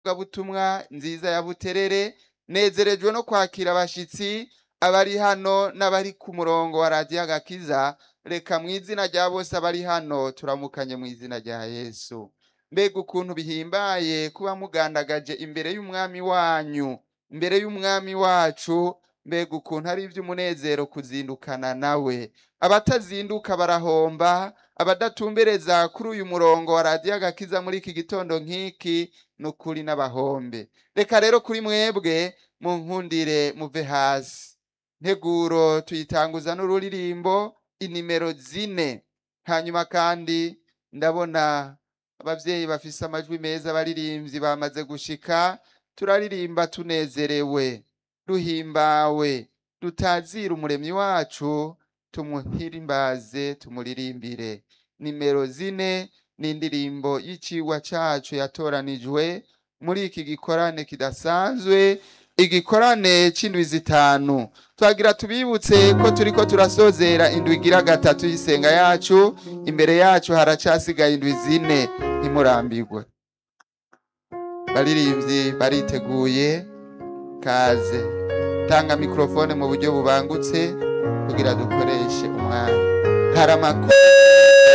butumwa nziza ya Buterere nezerejwe no kwakira abashitsi abari hano n'abari ku murongo wa radiyo agakiza reka mu izina rya bose abari hano turamukanye mu izina rya Yesu mbega ukuntu bihimbaye kuba mugandagaje imbere y'umwami wanyu imbere y'umwami wacu mbega ukuntu ari iby'umunezero kuzindukana nawe abatazinduka barahomba abadatumbereza kuri uyu murongo wa radiyo agakiza muri iki gitondo nk'iki ni ukuri n'abahombe reka rero kuri mwebwe munkundire muve hasi nteguro tuyitanguza n'ururirimbo inimero zine hanyuma kandi ndabona abavyeyi bafise amajwi meza abaririmbyi bamaze gushika turaririmba tunezerewe duhimbawe dutazira umuremyi wacu tumuhirimbaze tumuririmbire nimero zine ni indirimbo y'icigwa cacu yatoranijwe muri iki gikorane kidasanzwe igikorane c'indwi zitanu twagira tubibutse ko turiko turasozera indwi igira gatatu y'isenga yacu imbere yacu haracasigaye indwi zine ntimurambirwe baririmbyi bariteguye kaze tanga mikrofone mu buryo bubangutse kugira dukoreshe umwanya hari amakuru